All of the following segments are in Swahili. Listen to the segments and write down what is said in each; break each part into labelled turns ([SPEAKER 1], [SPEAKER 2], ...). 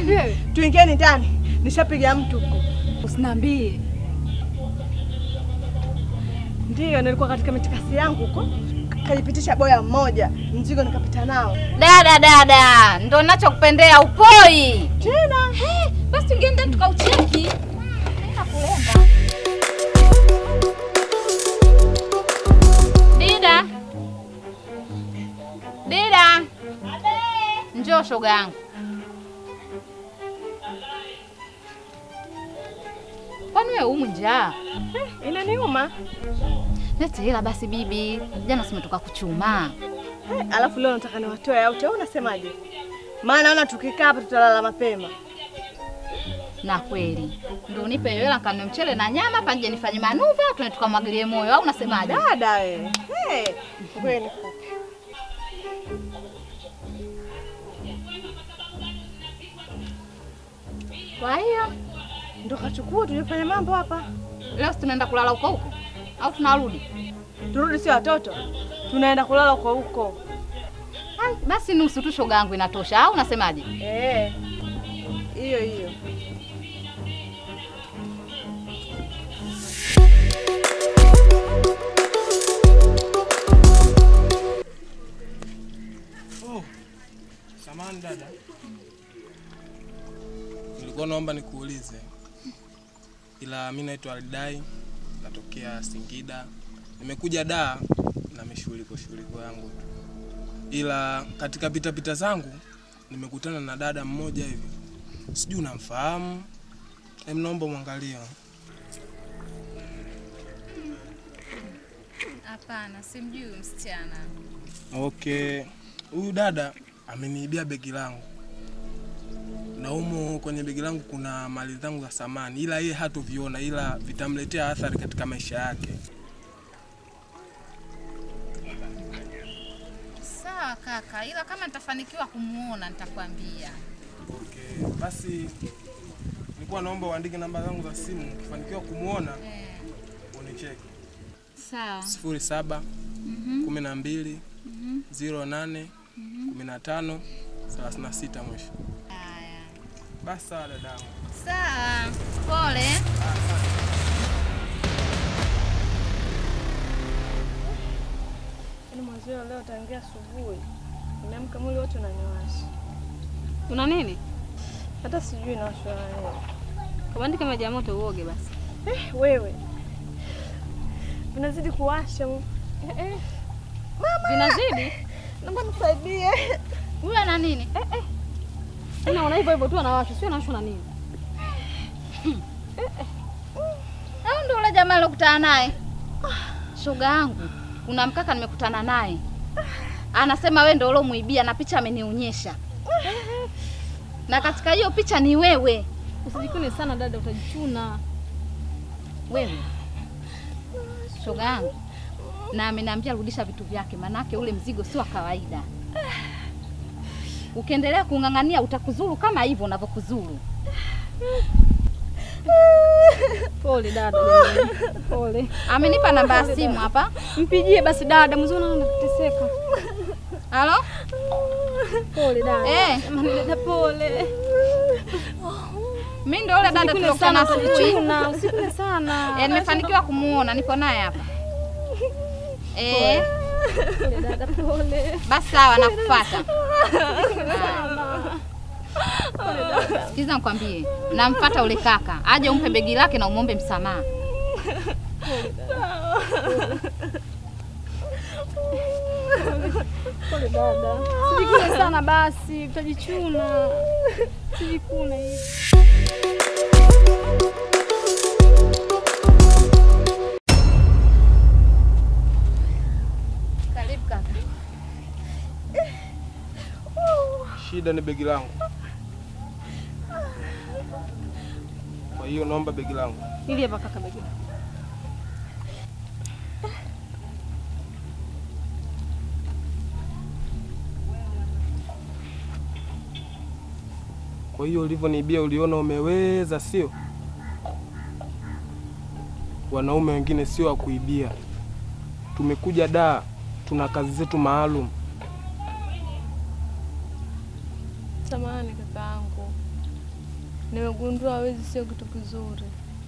[SPEAKER 1] Hivi wewe
[SPEAKER 2] Tuingieni ndani, nishapiga mtu huko.
[SPEAKER 1] usiniambie.
[SPEAKER 2] Ndiyo, nilikuwa katika mitikasi yangu huko, kajipitisha boya mmoja, mzigo nikapita nao
[SPEAKER 3] Dada dada, ndo nachokupendea upoi.
[SPEAKER 2] tena.
[SPEAKER 3] Eh, Basi tungeenda tukaucheki. Nenda kulemba. Dida. Dida. Njoo shoga yangu. Kwani wewe umu njaa?
[SPEAKER 2] Inaniuma
[SPEAKER 3] Lete hela basi bibi. Jana simetoka kuchuma.
[SPEAKER 2] eh, alafu leo nataka niwatoe out, au unasemaje? Maana naona tukikaa hapa tutalala mapema.
[SPEAKER 3] Na kweli. Ndio unipe hela kanunue mchele na nyama panje nifanye manuva tuende tukamwagilie moyo au unasemaje?
[SPEAKER 2] Dada wewe, hey, ngoja nikupe.
[SPEAKER 3] Kwa hiyo
[SPEAKER 2] Ndo kachukua tulifanya mambo hapa,
[SPEAKER 3] leo si tunaenda kulala huko huko au tunarudi?
[SPEAKER 2] turudi si watoto, tunaenda kulala kwa huko.
[SPEAKER 3] Ai, Basi nusu tu shoga yangu inatosha au unasemaje?
[SPEAKER 2] Eh, hiyo hiyo.
[SPEAKER 4] Oh, samahani dada, nilikuwa naomba nikuulize, ila mi naitwa Alidai, natokea Singida. Nimekuja Dar na mishughuliko shughuliko yangu tu, ila katika pitapita zangu nimekutana na dada mmoja hivi, sijui unamfahamu. Em, naomba mwangalia.
[SPEAKER 3] Hapana, simjui msichana.
[SPEAKER 4] Okay, huyu dada ameniibia begi langu na humo kwenye begi langu kuna mali zangu za samani, ila yeye hatoviona, ila vitamletea athari katika maisha yake.
[SPEAKER 3] Sawa kaka, ila kama nitafanikiwa kumuona nitakwambia.
[SPEAKER 4] Okay, basi nilikuwa naomba uandike namba zangu za simu, ukifanikiwa kumwona
[SPEAKER 3] Eh,
[SPEAKER 4] unicheki.
[SPEAKER 3] sawa.
[SPEAKER 4] sifuri saba kumi na mbili ziro nane kumi na tano thelathini na sita mwisho.
[SPEAKER 3] Haya.
[SPEAKER 4] Basi sawa dadangu.
[SPEAKER 3] Sawa. Pole.
[SPEAKER 2] Yaani mwenzio leo tangia asubuhi nimeamka mwili wote unaniwasha,
[SPEAKER 1] Una nini?
[SPEAKER 2] hata sijui nawashwa na nini.
[SPEAKER 1] Kabandike maji ya moto uoge basi.
[SPEAKER 2] Eh, wewe vinazidi kuwasha. Eh, eh.
[SPEAKER 1] Vinazidi?
[SPEAKER 2] Naomba nisaidie.
[SPEAKER 3] Huyu ana nini?
[SPEAKER 1] Tena una hivyo hivyo tu anawashwa, sio anawashwa na nini?
[SPEAKER 3] Au ndio ule jamaa alokutana naye? Shoga yangu, kuna mkaka nimekutana naye. Anasema wewe ndio ulomuibia na picha amenionyesha. Na katika hiyo picha ni wewe.
[SPEAKER 1] Usijikune sana dada, utajichuna.
[SPEAKER 3] Wewe. Shoga yangu. Na ameniambia rudisha vitu vyake, manake ule mzigo si wa kawaida. Ukiendelea kung'ang'ania utakuzuru kama hivyo unavyokuzuru.
[SPEAKER 1] Pole dada, jamani. Pole.
[SPEAKER 3] Amenipa namba ya simu hapa.
[SPEAKER 1] Mpigie basi dada, mzee naona anateseka.
[SPEAKER 3] Halo?
[SPEAKER 1] Pole dada.
[SPEAKER 3] Eh.
[SPEAKER 1] Jamani dada pole.
[SPEAKER 3] Mimi ndio ule dada
[SPEAKER 1] Usikune
[SPEAKER 3] tuliokutana
[SPEAKER 1] sana
[SPEAKER 3] asubuhi.
[SPEAKER 1] utajichuna, usikune sana.
[SPEAKER 3] Eh, nimefanikiwa kumuona, nipo naye hapa. Eh,
[SPEAKER 1] Pole dada, pole.
[SPEAKER 3] basi sawa nakufuata. Sikiza nikwambie, namfuata ule kaka aje umpe begi lake na umwombe msamaha.
[SPEAKER 1] Pole dada. Usijikune sana basi, utajichuna. Usijikune hivi.
[SPEAKER 3] Karibu kaka.
[SPEAKER 4] Shida ni begi langu, kwa hiyo naomba begi langu.
[SPEAKER 1] Ili hapa kaka begi.
[SPEAKER 4] Kwa hiyo ulivyoniibia uliona umeweza, sio? Wanaume wengine sio wa kuibia. Tumekuja Dar, tuna kazi zetu maalum.
[SPEAKER 2] Samahani kakaangu, Nimegundua wezi sio kitu kizuri.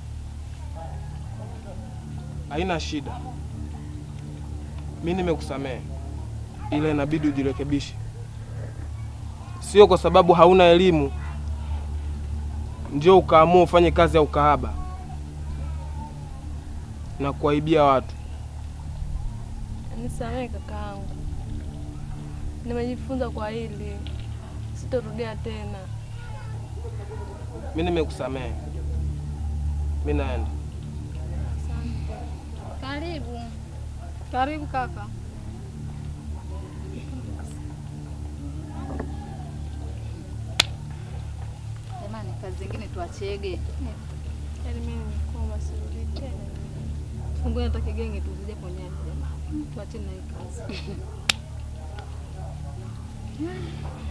[SPEAKER 4] Haina shida, mi nimekusamehe, ila inabidi ujirekebishe. Sio kwa sababu hauna elimu ndio ukaamua ufanye kazi ya ukahaba na kuwaibia watu.
[SPEAKER 2] Nisamehe kakaangu, nimejifunza kwa hili, sitorudia tena.
[SPEAKER 4] Mi nimekusamehe, mi naenda.
[SPEAKER 3] Karibu.
[SPEAKER 1] Karibu kaka.
[SPEAKER 3] Jamani, kazi zingine tuachege.
[SPEAKER 2] Yaani mimi nimekoma, sirudi tena.
[SPEAKER 1] Fungue hata kigenge tu zije ponyaji jamani. Tuachane na hii kazi.